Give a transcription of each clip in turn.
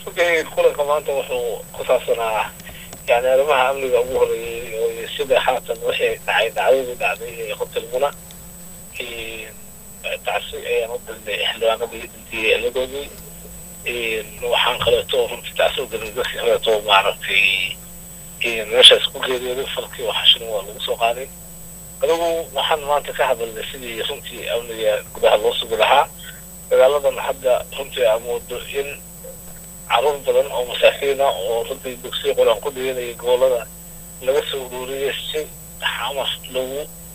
runtii kulanka maanta wuxuu ku saabsanaa yani arrimaha amniga ugu horeeyey oo sida haatan wixii dhacay dhacdadii dhacday ee hotel muna tacsi ayaan u dirnay xildhibaanadii dhintay eeladoodii waxaan kaleeto runtii tacsi u dirnay dadkii kaleeto maaragtay meeshaas ku geeriyooday falkii waxashina waa lagu soo qaaday adigu waxaan maanta ka hadalnay sidii runtii amniga gudaha loo sugi lahaa dagaaladan hadda runtii aa moodo in caruur badan oo masaakiina oo runtii dugsiya qur-aan ku dhiganaya gobolada laga soo ururiyay si xamar lagu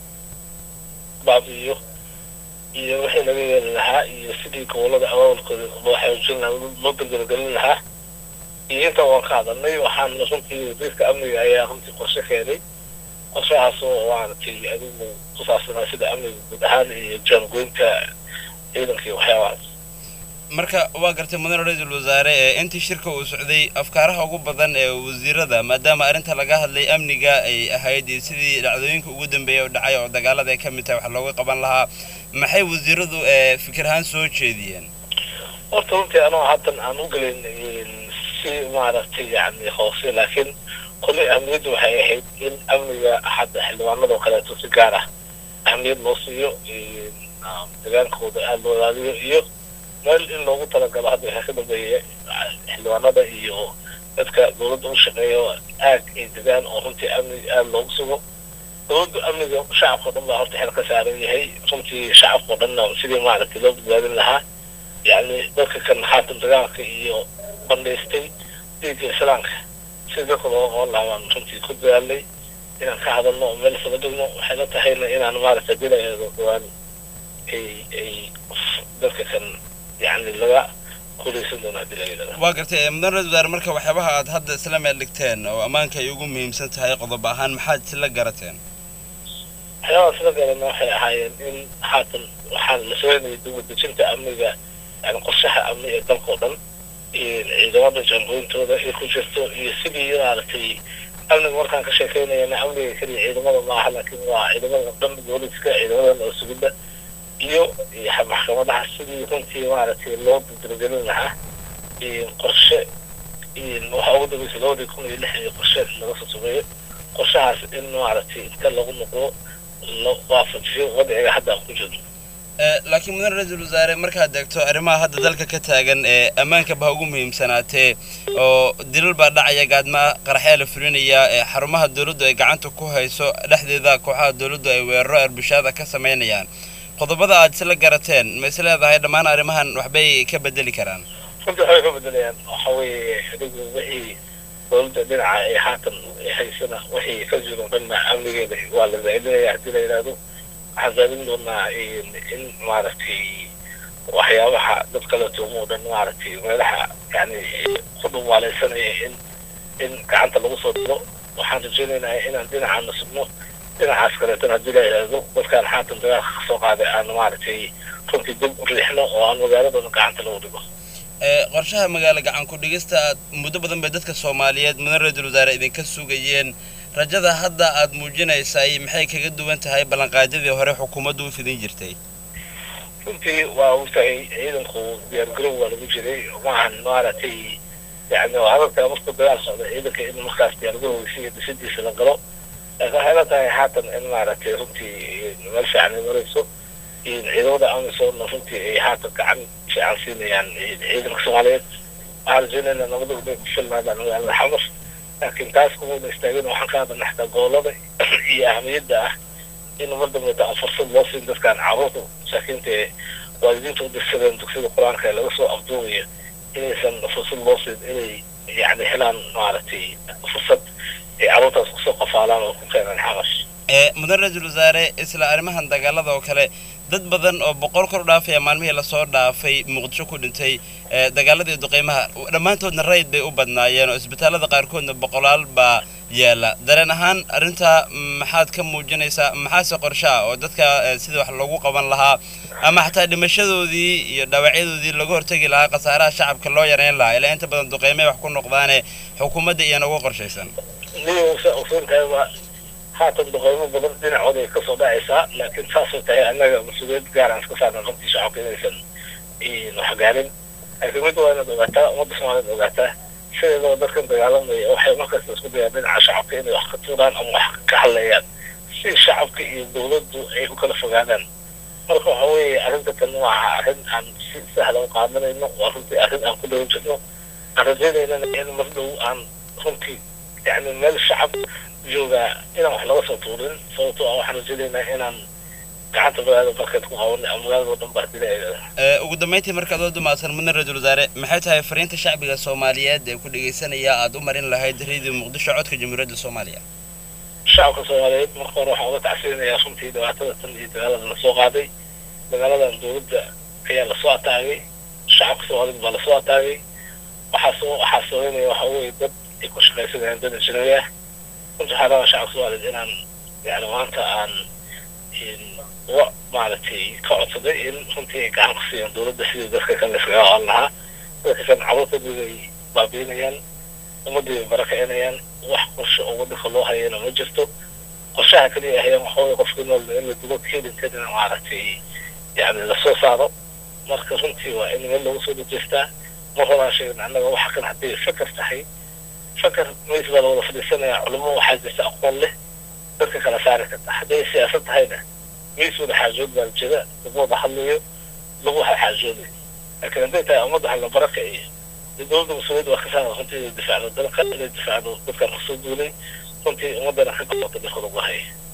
baabi'iyo iyo wixii laga yeeli lahaa iyo sidii gobolada awaawalkooda loo xoojin lahaa loo daldalgelin lahaa iyo intaa waan ka hadalnay waxaan runtii wasiirka amniga ayaa runtii qorshe keenay qorshahaas oo maaragtay adigu ku saabsanaa sida amniga guud ahaan iyo jaangoynta ciidanka iyo waxyaabahaas marka waa gartay mudane ra-iisul wasaare ee intii shirka uu socday afkaaraha ugu badan ee wasiirada maadaama arrinta laga hadlay amniga ay ahayd iyo sidii dhacdooyinka ugu dambeeya oo dhacay oo dagaalada ay ka mid tahay wax looga qaban lahaa maxay wasiiradu ee fikir ahaan soo jeediyeen horta runtii anoo haddan aan u gelin si maaragtay yani hoose laakiin kulli ahmiyaddu waxay ahayd in amniga hadda xildhibaanada oo kaleeto si gaar ah ahmiyad loo siiyo dagaalkooda aada loo ilaaliyo iyo meel in loogu talagalo hadda waxaa ka dambeeya xildhibaanada iyo dadka dowladda u shaqeeya aag ay degaan oo runtii amniga aada loogu sugo dowladda amniga shacabka o dhan baa horta xel ka saaran yahay runtii shacabka o dhanna sidii maaragtay loo badbaadin lahaa yacni dadka kan haatan dagaalka iyo bandhaystay dhiigga islaamka si dadka looga qaban lahaa baan runtii ku dadaalnay inaan ka hadalno oo meel isla dhigno waxay la tahayna inaan maaragtay dilaeedo dhawaan ay ay dadka kan yani laga guulaysan doono haddii la yidhahdo waa gartay mudan ra-isul wasaare marka waxyaabaha aad hadda isla meel dhigteen oo ammaanka ay ugu muhiimsan tahay qodob ahaan maxaad isla garateen waxyaabaha isla garana waxay ahaayeen in haatan waxaan la sooynayay dibadejinta amniga yani qorshaha amni ee dalka oo dhan ciidamada jaangooyintooda ay ku jirto iyo sidii maaragtay amniga markaan ka sheekeynayana amniga keliya ciidamada maaha laakiin waa ciidamada dhan booliska ciidamada noo sugidda iyo maxkamadaha sidii runtii maaragtay loo daldalgelin lahaa qorshe waxaa ugu dambeysay labadii kun iyo lix iyo qorshe laga soo sameeyo qorshahaas in maaragtay inta lagu noqdo la waafajiyo wadciga hadda aan ku jirno laakiin mudan ra-iisul wasaare markaad eegto arrimaha hadda dalka ka taagan ee ammaanka baa ugu muhiimsanaatee oo dilal baa dhacaya gaadma qaraxyaa la fulinaya ee xarumaha dowladdu ay gacanta ku hayso dhexdeeda kooxaha dowladdu ay weeraro arbushaada ka samaynayaan qodobada aad isla garateen ma is leedahay dhammaan arrimahan waxbay ka bedeli karaan runtii waxbay ka bedelayaan waxa weeye adigu wixii dowladda dhinaca ee haatan haysana wixii ka jiro dhanna amnigeeda waa la zaa'idinaya haddii la yidhaahdo waxaan zaadin doonaa in maaragtay waxyaabaha dad kale tuumo o dhan maaragtay meelaha yani ku dhumaalaysanaya in in gacanta lagu soo diro waxaan rajaynaynaa inaan dhinacaana sugno dhinacaas kaleetana haddii la yidhaahdo dadkaan haatan dagaalka ka soo qaaday aan maaragtay runtii dib u riixno oo aan magaaladana gacanta lagu dhigo qorshaha magaalo gacan ku dhigista aad muddo badan bay dadka soomaaliyeed mudan ra-iisul wasaare idinka sugayeen rajada hadda aad muujinaysay maxay kaga duwan tahay ballanqaadyadii hore xukuumaddu u fidin jirtay runtii waa ogtahay ciidanku diyaargarow waa lagu jiray maahan maaragtay yani hadalka markuu dagaal socda ciidanka in markaas diyaargarowgiisa iyo dhisidiisa la galo laakiin waxay la tahay haatan in maaragtay runtii meel fiican ay marayso ciidamada amisoomna runtii ay haatan gacan fiican siinayaan ciidanka soomaaliyeed waxaan rajaynaynaa nabada ubay ku filnaadaan magaalada xamar laakiin taas kumuna istaagin waxaan ka hadalna xataa gobolada iyo ahmiyadda ah in mar dambeeta aan fursad loo siin dadkaan carruurta masaakiinta ee waalidiinta u dirsadeen dugsiyada qur-aanka ee laga soo afduubayo inaysan fursad loo siin inay yani helaan maaragtay fursad ay carruurtaas kusoo qafaalaan oo ku keenaan xamash mudan ra-iisul wasaare isla arrimahan dagaalada oo kale dad badan oo boqol kor u dhaafaya maalmihii lasoo dhaafay muqdisho ku dhintay dagaaladii duqeymaha dhammaantoodna rayid bay u badnaayeen oo isbitaallada qaarkoodna boqolaal baa yaala dareen ahaan arrintaa maxaad ka muujinaysaa maxaase qorshe ah oo dadka sidii wax loogu qaban lahaa ama xataa dhimashadoodii iyo dhaawacyadoodii laga hortegi lahaa khasaaraha shacabka loo yareyn lahaa ilaa inta badan duqeymay wax ku noqdaane xukuumadda iyana uga qorshaysan haatan duqeymo badan dhinacooda ay kasoo dhacaysaa laakiin saasay tahay annaga mas-uuliyad gaar aan iska saarna runtii shacabka inaysan waxgaarin laakiin mid waa inaad ogaataa ummadda soomaaliyad ogaataa sideedaba dadkan dagaalamaya waxay markasta isku dayaan dhinaca shacabka inay wax ka tuuraan ama wax ka hadlayaan si shacabka iyo dowladdu ay u kala fogaadaan marka waxa weeye arrinta tan waa arrin aan si sahla u qaadanayno waa runtii arrin aan ku dhawan jirno aan rajaynaynana in mar dhow aan runtii yani meel shacab joogaa inaan wax laga soo tuurin sababtoo ah waxaan rajaynaynaa inaan gacanta magaalada markeed ku qabanay ama magaalada oo dhan baa dilaa ugu dambeyntii markaad oo dumaadsan mudane ra-iisul wasaare maxay tahay fariinta shacbiga soomaaliyeed ee ku dhegaysanaya aada u marin lahayd radio muqdisho codka jamhuuriyadda soomaaliya shacabka soomaaliyeed marka hore waxaan uga tacsirinayaa runtii dhibaatada tan iyo dagaalada lasoo qaaday dagaaladan dowladda ayaa lasoo ataagay shacabka soomaaliyeed baa lasoo ataagay waxaa soo waxaa sabaynaya waxa weeye dad ay ku shaqaysanayaan dad injineer ah runtii waxaa rabaa shacabka soomaaliyeed inaan yani maanta aan uga maaragtay ka codsaday in runtii ay gacan ku siiyaan dowladda sidii dadka kale iskaga qaban lahaa dadka kan caruurtooda ay baabiinayaan ummadii ay barakicinayaan wax qorshe oo waddanka loo hayana ma jirto qorshaha kaliya ahayaan waxa weye qofkii nool in la dugo kelinkeedana maaragtay yani lasoo saaro marka runtii waa in meel lagu soo dajeestaa mar horaan sheegin annaga waxa kan hadday fakar tahay fakar meys baa lawada fadhiisanaya culimo waxaa jirta aqoon leh dadka kala saari karta hadday siyaasad tahayna meys wada xaajood baa jira lagu wada hadlayo lagu wada xaajoodayo laakiin hadday tahay ummadda hala barakaciyo dee dowladda mas-uuliyadda waa ka saara runtii inay difaacdo dalka inay difaacdo dadkan kusoo duulay runtii ummaddana ka go'ota dhirka lagu haya